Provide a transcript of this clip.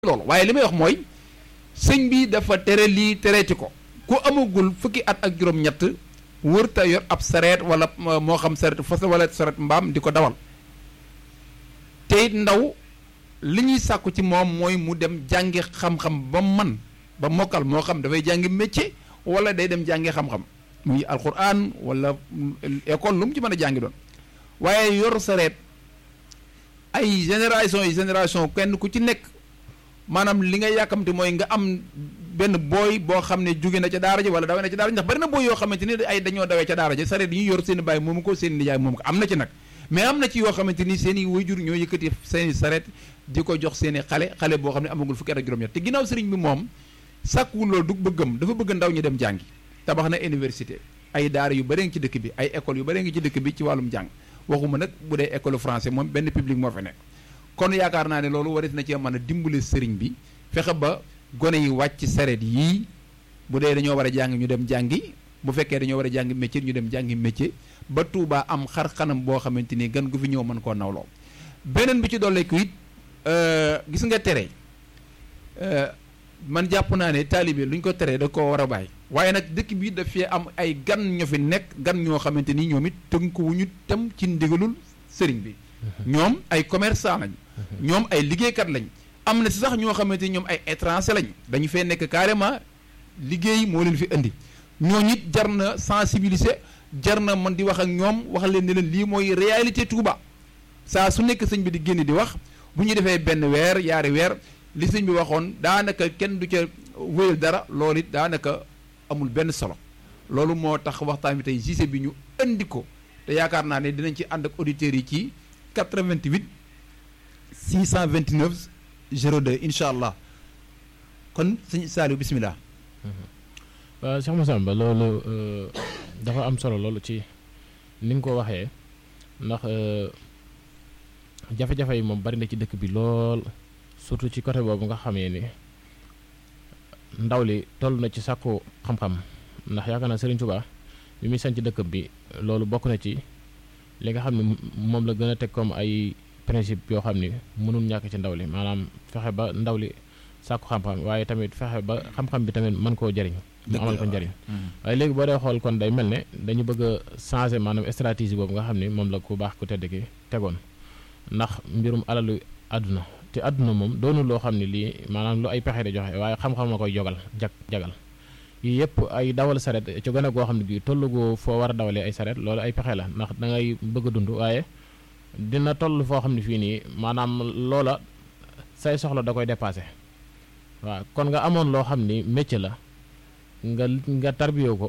loolu waaye li may wax mooy sëñ bi dafa tere lii tereeti ko ku amagul fukki at ak juróom-ñett wërta yor ab sareet wala moo xam sareet fas wala sareet mbaam di ko dawal te it ndaw li ñuy sàkku ci moom mooy mu dem jàngi xam-xam ba man ba mokkal moo xam dafay jàngi métier wala day dem jàngi xam-xam muy alquran wala école lu mu ci mën a jàngi doon waaye yor sareet ay génération yi génération kenn ku ci nekk maanaam li nga yàkkamte mooy nga am benn booy boo xam ne jóge na ca daara ji wala dawee na ca daara ji ndax bari na booy yoo xamante ni ay dañoo dawee ca daara ji sareet yi ñu yor seen i baay moomu ko seen i nijaay moomu ko am na ci nag mais am na ci yoo xamante ni seen i wayjur ñoo yëkkati seen i sareet di ko jox seen i xale xale boo xam ne amagul fukki at ak juróom-ñett te ginnaaw sëriñ bi moom sàkkuwul loolu du bëggam dafa bëgg ndaw ñi dem jàngi tabax na université ay daara yu bëree ngi ci dëkk bi ay école yu bëree ngi ci dëkk bi ci wàllum jàng waxuma nag bu dee école français moom benn public moo fa nekk kon yaakaar naa ne loolu warit na ci mën a dimbale sëriñ bi fexe ba gone yi wàcc sareet yii bu dee dañoo war a jàng ñu dem jàngi bu fekkee dañoo war a jàngi métier ñu dem jàngi métier ba Touba am xar xanam boo xamante ni gan gu fi ñëw mën koo nawloo beneen bi ci dolleeku it gis nga tere man jàpp naa ne taalibe lu ñu ko teree da koo war a bàyyi waaye nag dëkk bi daf fee am ay gan ñoo fi nekk gan ñoo xamante ni ñoom it tënkuwuñu tam ci ndigalul sëriñ bi ñoom ay commerçant lañ ñoom ay liggéeykat lañ am na si sax ñoo xamante ni ñoom ay étranger lañ dañu fee nekk carrément liggéey moo leen fi indi ñooñu it jar na sensibiliser jar na man di wax ak ñoom wax leen ne leen lii mooy réalité Touba saa su nekk sëñ bi di génn di wax bu ñu defee benn weer yaari weer li sëñ bi waxoon daanaka kenn du ca wéyal dara loolu it daanaka amul benn solo loolu moo tax waxtaan bi tey gisé bi ñu indi ko te yaakaar naa ne dinañ ci ànd ak auditeurs yi ci 88 629 02 incha allah kon sëñ Saliou bisimilah. waaw Cheikh Massamba loolu dafa am solo loolu ci ni nga ko waxee ndax jafe-jafe yi moom bari na ci dëkk bi lool surtout ci côté boobu nga xamee ni ndaw li toll na ci sàkku xam-xam ndax yaakaar naa Serigne Touba bi muy sanc dëkk bi loolu bokk na ci li nga xam ne moom la gën a teg comme ay principe yoo xam ni mënul ñàkk ci ndaw li maanaam fexe ba ndaw li sàkku xam-xam waaye tamit fexe ba xam-xam bi tamit mën koo jariñ mu amal ko njariñ waaye léegi boo dee xool kon day mel ne dañu bëgg a changer maanaam stratégie boobu nga xam ni moom la ku baax ku tedd ki tegoon ndax mbirum alalu àdduna te àdduna moom doonul loo xam ne lii maanaam lu ay pexe di joxe waaye xam-xam ma koy jogal jag jagal yii yëpp ay dawal saret ci gën a goo xam ne bii tollugoo foo war a dawalee ay saret loolu ay pexe la ndax da ngay bëgg a dund waaye dina toll foo xam ne fii nii maanaam loola say soxla da koy dépassé waaw kon nga amoon loo xam ni métier la nga nga tarbiyoo ko